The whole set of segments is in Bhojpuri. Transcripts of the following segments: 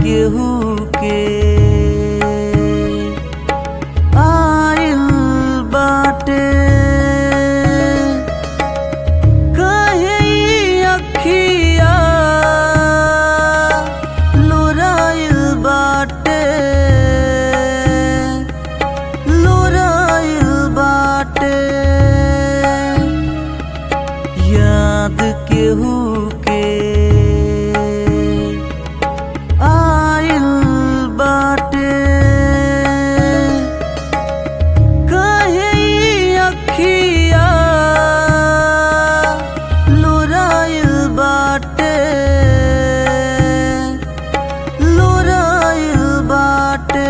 केहू के आइल बाटे कहे ई अखिया लुराइल बाटे लुराइल बाटे याद केहू के आइल बाटे कहे ई अखिया लुराइल बाटे लुराइल बाटे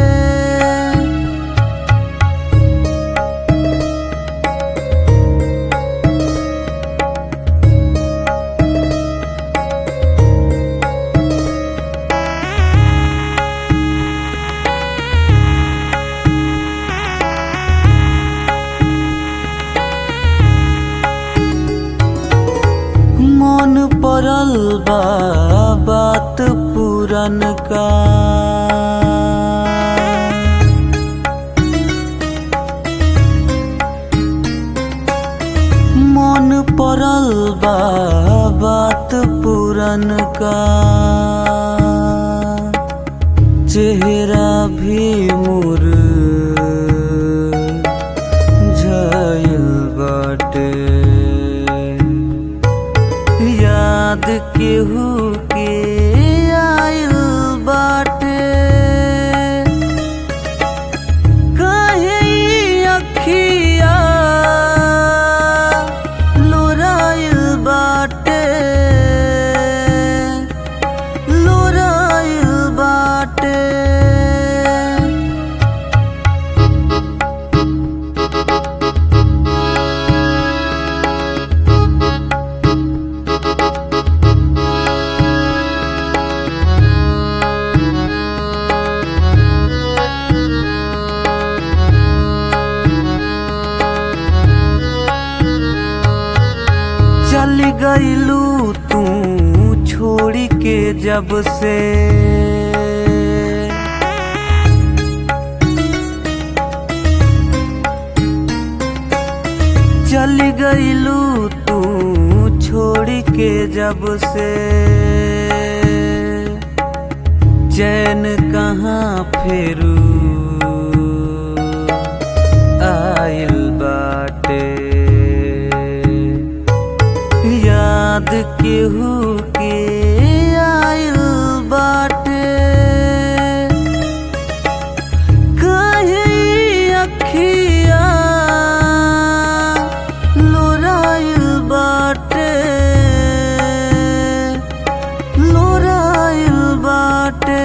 मन पड़ल बा बात पुरन का मन पड़ल बा बात पुरन का चेहरा भी मुर झइल बाटे याद केहू के आइल बाटे कहे ई अखिया लुराइल बाटे लुराइल बाटे चल गईलू तू छोड़ी के जब से चल गईलू तू छोड़ी के जब से चैन कहाँ फेरू आइल बाटे याद केहू के आइल बाटे कहे ई अखिया लुराइल बाटे लुराइल बाटे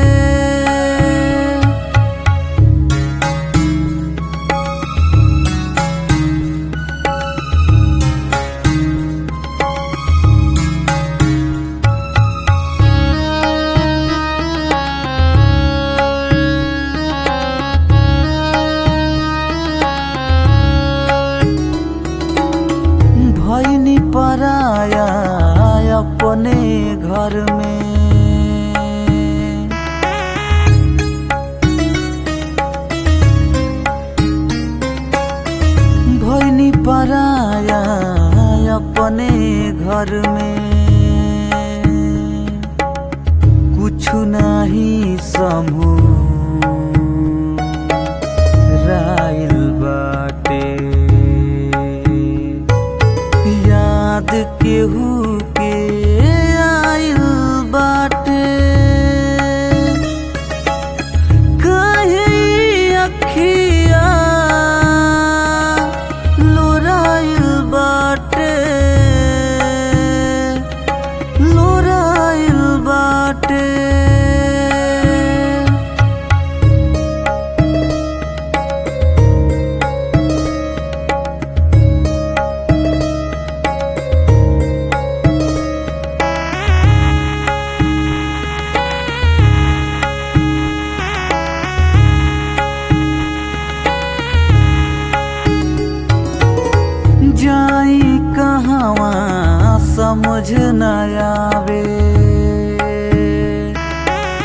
भैनी पराया अपने घर में भैनी पराया अपने घर में कुछ नहीं समू राइल बाटे याद केहू के आइल बाटे कहे ई अखिया लुराइल बाटे लुराइल बाटे जाई कहवा समझ न आवे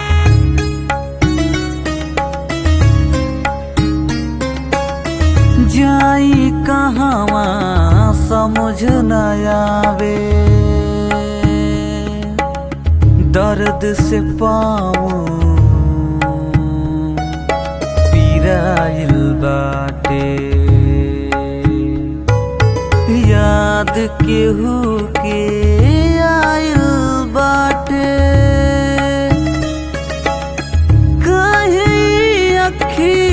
समझ न आवे दर्द से पाऊं पीराइल बाटे याद केहू के आइल बाटे कहीं अखी